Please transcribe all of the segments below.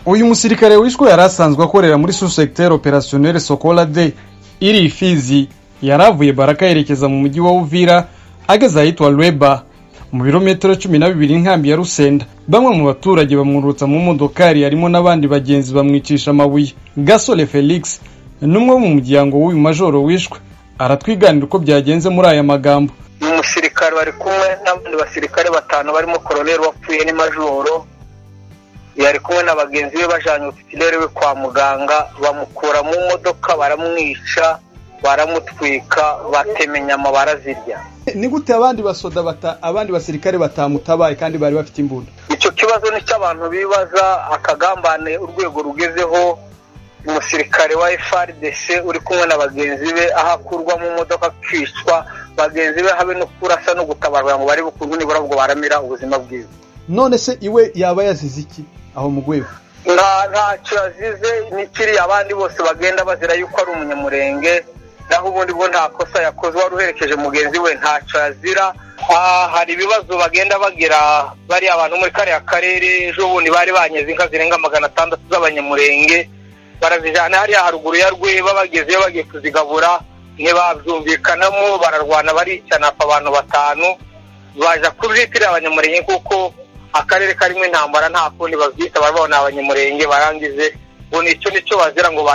uyu musirikare wishwe yari asanzwe akorera muri sous-secteur opérationnel sokola de iri ifizi yari avuye baraka yerekeza mu mujyi wa uvira ageze ahitwa lweba mu birometero cumi na bibiri inkambi ya rusenda bamwe mu baturage bamwurutsa mu modokari harimo n'abandi bagenzi bamwicisha amabuye gasore felix n'umwe mu muryango w'uyu majoro wishwe aratwiganira uko byagenze muri aya magambo umusirikare bari kumwe n'abandi basirikare batanu barimo koroneri wapfuye ni majoro yari kumwe na bagenzi be bajanye ofisineri we kwa muganga bamukura mu modoka baramwica baramutwika batema inyama barazirya ni gute abandi basoda bata abandi basirikare batamutabaye kandi bari bafite imbunda icyo kibazo ni cyo abantu bibaza akagambane urwego rugezeho umusirikare wa FRDC uri kumwe na bagenzi be aho akurwa mu modoka akicwa bagenzi be habe no kurasa no gutabarwa ngo barebe ukuntu nibura ubwo baramira ubuzima bwiza none se iwe yaba yazize iki aho mu rwego nta ntacyo yazize n'ikiri abandi bose bagenda bazira yuko ari umunyamurenge naho ubundi bwo nta kosa yakoze wari uherekeje mugenzi we ntacyo yazira hari ibibazo bagenda bagira bariya abantu muri kariya karere ejo bundi bari banyeze inka zirenga magana atandatu z'abanyamurenge barazijyana hariya haruguru ya rweba bagezeyo bagiye kuzigabura ntibabyumvikanamo bararwana baricana abantu batanu baje kuzitirira abanyamurenge kuko akarere karimo intambara nta kundi babyita barabona abanyamurenge barangize ngo nicyo nicyo bazira ngo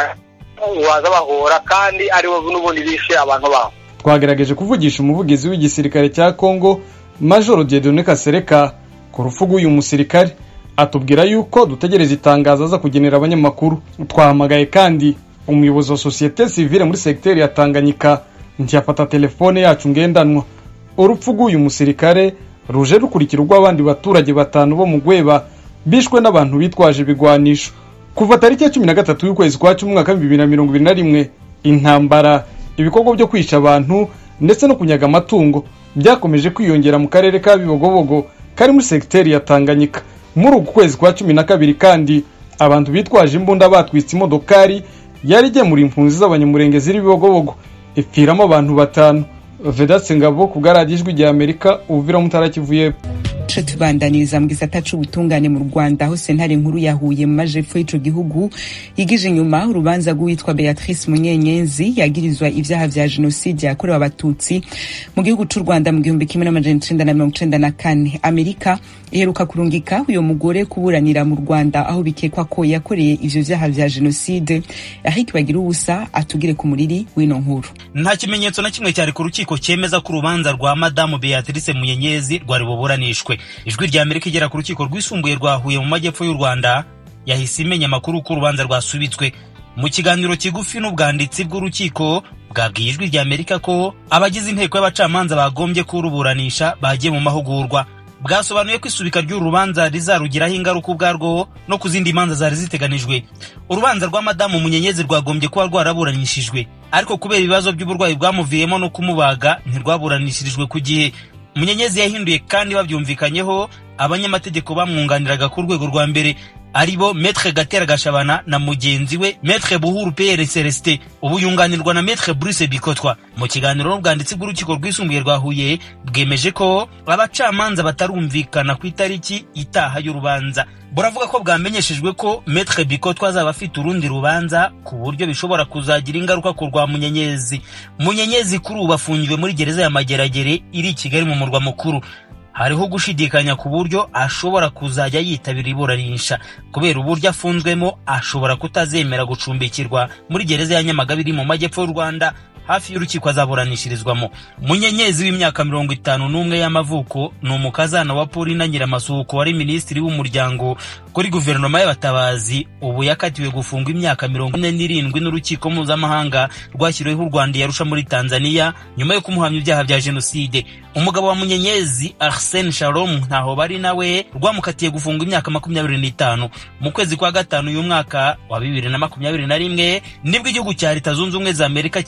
baza bahora kandi aribo n'ubundi bishe abantu babo twagerageje kuvugisha umuvugizi w'igisirikare cya kongo majoro diedone kasereka ku rupfu rw'uyu musirikare atubwira yuko dutegereje itangazo aza kugenera abanyamakuru twahamagaye kandi umuyobozi wa sosiyete sivile muri segiteri ya tanganyika ntiyafata telefone yacu ngendanwa urupfu rw'uyu musirikare ruje rukurikira urw'abandi baturage batanu bo mu gweba bishwe n'abantu bitwaje ibigwanisho kuva tariki ya cumi na gatatu y'ukwezi kwa cumi umwaka bibiri na mirongo ibiri na rimwe intambara ibikorwa byo kwica abantu ndetse no kunyaga amatungo byakomeje kwiyongera mu karere ka bibogobogo kari muri segiteri ya tanganyika muri uku kwezi kwa cumi na kabiri kandi abantu bitwaje imbunda batwitse imodokari yari igemura impunzi z'abanyamurenge ziri bibogobogo ipfiramo abantu batanu vedatse ngabo ku bwaradiyo ijwi rya amerika ubuvira mutarakivuye tubandaniriza mu gisata c'ubutungane mu rwanda aho sentare nkuru yahuye mu majepfo y'ico gihugu yigije inyuma urubanza rw'uwitwa beatrice munyenyenzi yagirizwa ivyaha vya jenoside yakorewe abatutsi mu gihugu c'u rwanda mu gihumbi kimwe n'amajana icenda na mirongo icenda na kane amerika iheruka kurungika uyo mugore kuburanira mu rwanda aho bikekwa ko yakoreye ivyo vyaha vya jenoside eric bagira ubusa atugire ku muriri w'ino nkuru nta kimenyetso na kimwe cyari ku rukiko cyemeza ko urubanza rwa madamu beatrice munyenyezi rwari buburanishwe ijwi rya amerika igera ku rukiko rwisumbuye rwa huye mu majyepfo y'u rwanda yahise imenya amakuru ko urubanza rwasubitswe mu kiganiro kigufi n'ubwanditsi bw'urukiko bwabwiye ijwi rya amerika ko abagize inteko y'abacamanza bagombye kuruburanisha bagiye mu mahugurwa bwasobanuye ko isubika ry'uru rubanza rizarugiraho ingaruka ubwarwo no ku zindi manza zari ziteganijwe urubanza rwa madamu munyenyezi rwagombye kuba rwaraburanishijwe ariko kubera ibibazo by'uburwayi bwamuviyemo no kumubaga ntirwaburanishirijwe ku gihe munyenyezi yahinduye kandi babyumvikanyeho abanyamategeko bamwunganiraga ku rwego rwa mbere aribo metre gatera gashabana na mugenzi we metre buhuru pr celestin ubu yunganirwa na metre bruce bikotwa mu kiganiro n'ubwanditsi bw'urukiko rwisumbuye rwa huye bwemeje ko abacamanza batarumvikana ku itariki itaha y'urubanza buravuga ko bwamenyeshejwe ko metre bikotwa azaba afite urundi rubanza ku buryo bishobora kuzagira ingaruka ku rwa munyenyezi munyenyezi kuri ubu afungiwe muri gereza ya mageragere iri i kigali mu murwa mukuru hariho gushidikanya ku buryo ashobora kuzajya yitabira iburanisha kubera uburyo afunzwemo ashobora kutazemera gucumbikirwa muri gereza ya nyamagabe iri mu majyepfo y'u rwanda hafi y'urukiko azaburanishirizwamo munyenyezi w'imyaka mirongo itanu n'umwe y'amavuko ni umukazana wa paulina nyiramasuhuko wari minisitiri w'umuryango kuri guverinoma y'abatabazi ubu yakatiwe gufungwa imyaka mirongo ine n'irindwi n'urukiko mpuzamahanga rwashyiriweho u rwanda yarusha muri tanzania nyuma yo kumuhamya ibyaha bya jenoside umugabo wa munyenyezi arsene shalom ntaho bari nawe rwamukatiye gufungwa imyaka makumyabiri n'itanu mu kwezi kwa gatanu uyu mwaka wa bibiri na makumyabiri na rimwe nibwo igihugu cya leta zunze ubumwe za amerika cyamwohereje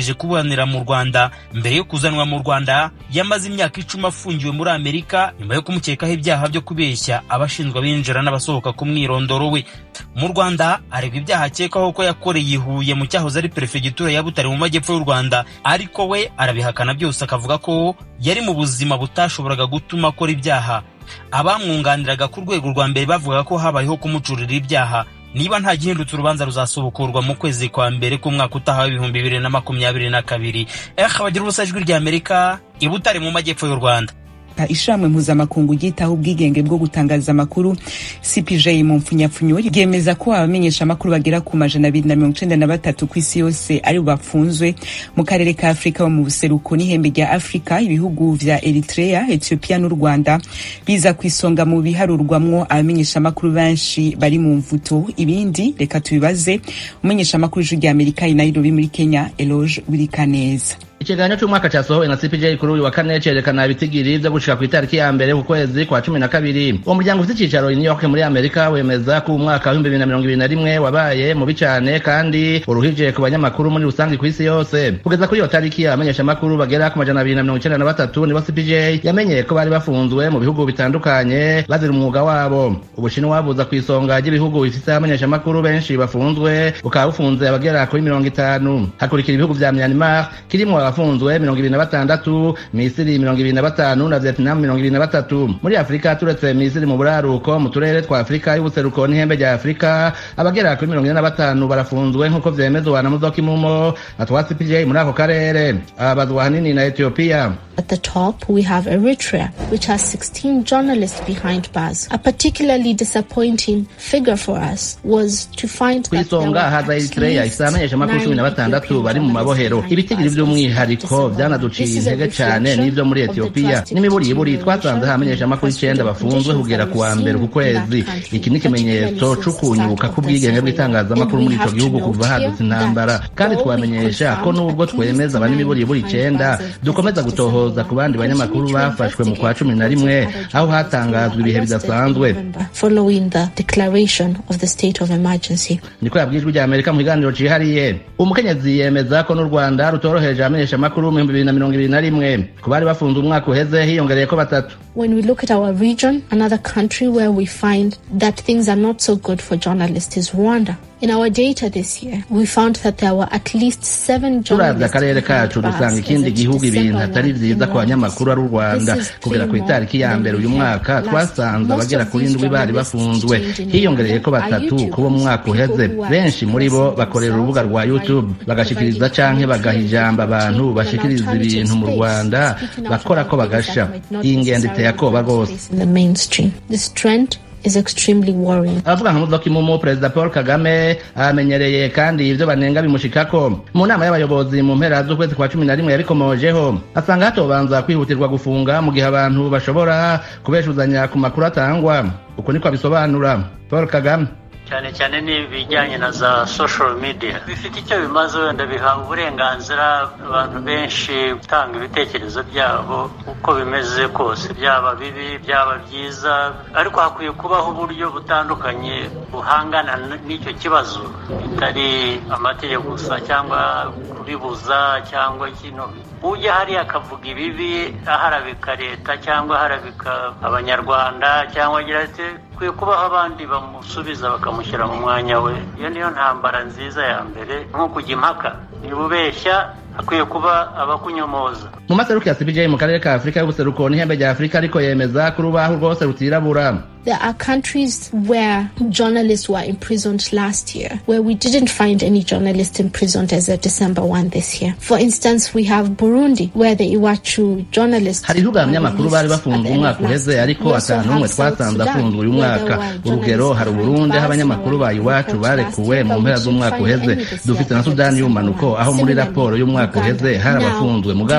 ategereje kuburanira mu rwanda mbere yo kuzanwa mu rwanda yamaze imyaka icumi afungiwe muri amerika nyuma yo kumukekaho ibyaha byo kubeshya abashinzwe abinjira n'abasohoka ku mwirondoro we mu rwanda aregwa ibyaha akekwaho ko yakoreye i huye mu cyahoze ari perefegitura ya butare mu majyepfo y'u rwanda ariko we arabihakana byose akavuga ko yari mu buzima butashoboraga gutuma akora ibyaha abamwunganiraga ku rwego rwa mbere bavuga ko habayeho kumucurira ibyaha niba nta gihindutse urubanza ruzasubukurwa mu kwezi kwa mbere k'umwaka utaha w'ibihumbi bibiri na makumyabiri na kabiri eh bagira ubusa ijwi rya amerika i butare mu majyepfo y'u rwanda ishamwe mpuzamakungu ryitaho ubwigenge bwo gutangaza amakuru cpj mu mpfunyapfunyo ryemeza ko abamenyesha amakuru bagera ku majana abiri na mirongo icenda na batatu ku isi yose ari bafunzwe mu karere ka afurika bo mu buseruko n'ihembe rya afurika ibihugu vya eritrea ethiopia n'u rwanda biza ku isonga mu biharurwamwo abamenyesha amakuru benshi bari mu mvuto ibindi reka tubibaze umumenyesha amakuru ijwi rya amerika i nairobi muri kenya eloge wirikaneza ikiganiro cy'umwaka cyasohowe na cpj kuri uyu wa kane cyerekana ibitigiri byo gushika ku itariki ya mbere ku kwezi kwa cumi na kabiri uwo muryango ufite icyicaro i new york muri amerika wemeza ko umwaka w'ibihumbi bibiri na mirongo ibiri na rimwe wabaye mubi cyane kandi uruhije ku banyamakuru muri rusange ku isi yose kugeza kuri iyo tariki abamenyeshamakuru bagera ku majana abiri na mirongo icyenda na batatu nibo cpj yamenyeye ko bari bafunzwe mu bihugu bitandukanye bazira umwuga wabo ubushinwa buza ku isonga ry'ibihugu bifite abamenyeshamakuru benshi bafunzwe bukaba bufunze abagera kuri mirongo itanu hakurikira ibihugu vya myanmar kirimo abafunzwe mirongo ibiri na batandatu misiri mirongo ibiri na batanu na vietnam mirongo ibiri na batatu muri afurika turetse misiri mu buraruko mu turere twa afurika y'ubuseruko n'ihembe rya afurika abagera kuri mirongo ine na batanu barafunzwe nk'uko vyemezwa na muzoka imumo atwa cpj muri ako karere ababazwa hanini na etiyopiya At the top, we have Eritrea, which has 16 journalists behind bars. A particularly disappointing figure for us was to find ku that there isonga were haza at eritreya least ifite abamenyeshamakuru cumi na nine batandatu Ethiopian bari mu mabohero journalists ibitigiri behind bars. by'umwihariko This byanaduciye is a intege cyane reflection n'ibyo muri of the etiyopiya drastic n'imiburiburi deterioration twasanze aho abamenyeshamakuru in icyenda custody bafunzwe conditions kugera that ku wa we've mbere seen ku kwezi in that country, iki ni ikimenyetso particularly cyo since the kunyuka start of k'ubwigenge the bw'itangazamakuru civil muri war. icyo gihugu And we kuva have to hadutse note intambara here kandi that twamenyesha ko all nubwo we twemeza confirmed abanyamiburiburi at icyenda least nine dukomeza bars gutohoza ku bandi banyamakuru bafashwe mu kwa cumi na rimwe aho hatangazwa ibihe bidasanzwe following the declaration of the state of emergency. niko yabwiye ijwi rya amerika mu kiganiro cihariye umukenyezi yemeza ko n'u rwanda rutoroheje abamenyeshamakuru mu bihumbi bibiri na mirongo ibiri na rimwe ku bari bafunze umwaka uheze hiyongereye ko batatu When we look at our region, another country where we find that things are not so good for journalists is Rwanda. In our data this year, we found that there were at least seven turavye journalists akarere behind kacu bars dusanga as ikindi of gihugu ibintu December atari 1 vyiza in ku banyamakuru ari u Rwanda. rwanda This is kugera ku three itariki ya more mbere than uyu we mwaka had last twasanze year. abagera Most kuri of indwi these bari bafunzwe journalists detained in hiyongereye ko Rwanda batatu are kubo mu mwaka YouTubers, uheze people who are benshi muri bo expressing bakorera urubuga rwa themselves youtube by bagashikiriza providing canke bagaha commentary, ijambo abantu an bashikiriza alternative ibintu mu space, rwanda speaking out bakora ko about things bagasha that might not iyi ngendo iteye necessarily akoba find rwose space in the mainstream. This trend is extremely worrying. abavuga nka muzoka imumu perezida paul kagame amenyereye kandi ibyo banenga bimushikako mu nama y'abayobozi mu mpera z'ukwezi kwa cumi na rimwe yabikomojeho asanga hatobanza kwihutirwa gufunga mu gihe abantu bashobora kubeshuzanya ku makuru atangwa uko niko abisobanura paul kagame cyane cyane n'ibijyanye na za social media bifite icyo bimaze wenda biha uburenganzira abantu benshi gutanga ibitekerezo byabo uko bimeze kose byaba bibi byaba byiza ariko hakwiye kubaho uburyo butandukanye buhangana n- n'icyo kibazo bitari amategeko gusa cyangwa kubibuza cyangwa kino ujya hariya akavuga ibibi aharabika leta cyangwa aharabika abanyarwanda cyangwa agira ati hakwiye kubaho abandi bamusubiza bakamushyira mu mwanya we iyo niyo ntambara nziza ya mbere nko kujya impaka niba ubeshya hakwiye kuba abakunyomoza mu maseruko ya cpj mu karere ka afurika y'ubuseruko n'ihembe rya afurika ariko yemeza ko urubaho rwose rutirabura There are countries where journalists were imprisoned last year, where we didn't find any journalists imprisoned as of December 1 this year. For instance, we have Burundi, where the Iwachu journalists hari ibihugu were abanyamakuru bari released at bafunzwe the end umwaka of last uheze year. ariko We also atanu n'umwe have South twasanze Sudan, afunzwe uyu where mwaka there were urugero journalists hari behind uburundi aho bars abanyamakuru who ba were iwacu reported barekuwe last mu year, mpera but we z'umwaka didn't find uheze any this dufite year na as of sudani December y'umanuko 1. aho muri Similarly, raporo y'umwaka Uganda. uheze hari Now, abafunzwe mugabo these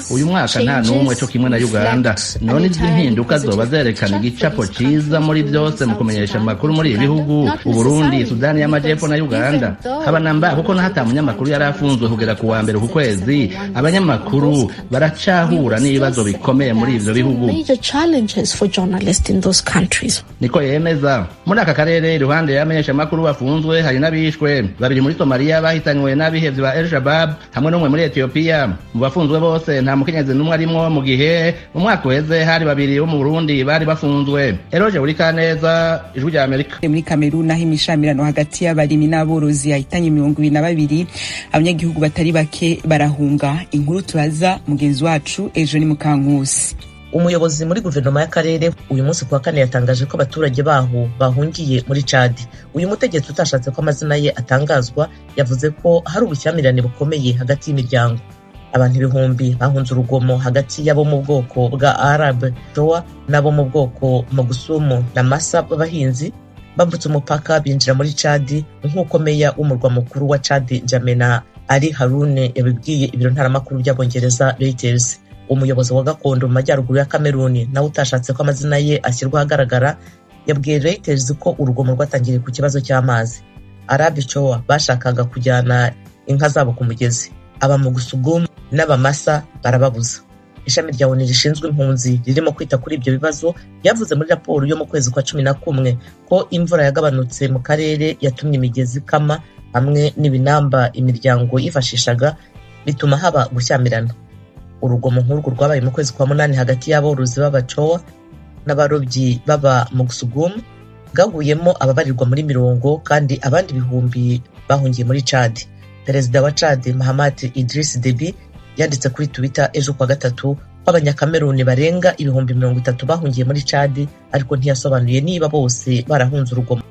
uyu mwaka nta n'umwe cyo kimwe na uganda none izi mpinduka zoba zerekana igicapo ciza muri byose mu kumenyesha amakuru muri ibi bihugu uburundi sudani y'amajepfo na uganda haba namba kuko n'ahata munyamakuru yari afunzwe kugera ku wa mbere ku kwezi abanyamakuru baracahura n'ibibazo bikomeye muri ivyo bihugu niko yemeza muri aka karere iruhande y'abamenyeshamakuru bafunzwe hari n'abishwe babiri muri somaliya bahitanywe n'abihevyi ba el shabab hamwe n'umwe muri etiyopiya mu bafunzwe bose nta mukenyezi n'umwe arimwo mu gihe mu mwaka uheze hari babiri bo mu burundi bari bafunzwe eroje buri kaneza ijwi rya amerika muri kameruni aho imishamirano hagati y'abarimi n'aborozi yahitanye mirongo ibiri na babiri abanyagihugu batari bake barahunga inkuru turaza mugenzi wacu ejo ni mukankusi umuyobozi muri guverinoma y'akarere uyu munsi kuwa kane yatangaje ko abaturage baho bahungiye muri cadi uyu mutegetsi utashatse ko amazina ye atangazwa yavuze ko hari ubushyamirane bukomeye hagati y'imiryango abantu ibihumbi bahunze urugomo hagati y'abo mu bwoko bwa arab jowa n'abo mu bwoko magusumu na masa b'abahinzi bambutse umupaka binjira muri cadi nk'uko meya w'umurwa mukuru wa cadi jamena ari harune yabibwiye ibiro ntaramakuru by'abongereza reuters umuyobozi wa gakondo mu majyaruguru ya kameruni nawe utashatse ko amazina ye ashyirwa ahagaragara yabwiye reuters ko urugomo rwatangiriye ku kibazo cy'amazi arabi cowa bashakaga kujyana inka zabo ku mugezi aba mu gusugumu n'abamasa barababuza ishami rya oni rishinzwe impunzi ririmo kwita kuri ibyo bibazo ryavuze muri raporo yo mu kwezi kwa cumi na kumwe ko imvura yagabanutse mu karere yatumye imigezi ikama hamwe n'ibinamba imiryango yifashishaga bituma haba gushyamirana urugomo nk'urwo rwabaye mu kwezi kwa munani hagati y'aborozi b'abacowa n'abarobyi baba mu gusugumu bwaguyemo ababarirwa muri mirongo kandi abandi ibihumbi bahungiye muri cadi perezida wa cadi mahamad idris debi yanditse kuri twitter ejo kuwa gatatu ko abanyakameruni barenga ibihumbi mirongo itatu bahungiye muri cadi ariko ntiyasobanuye niba bose barahunze urugomo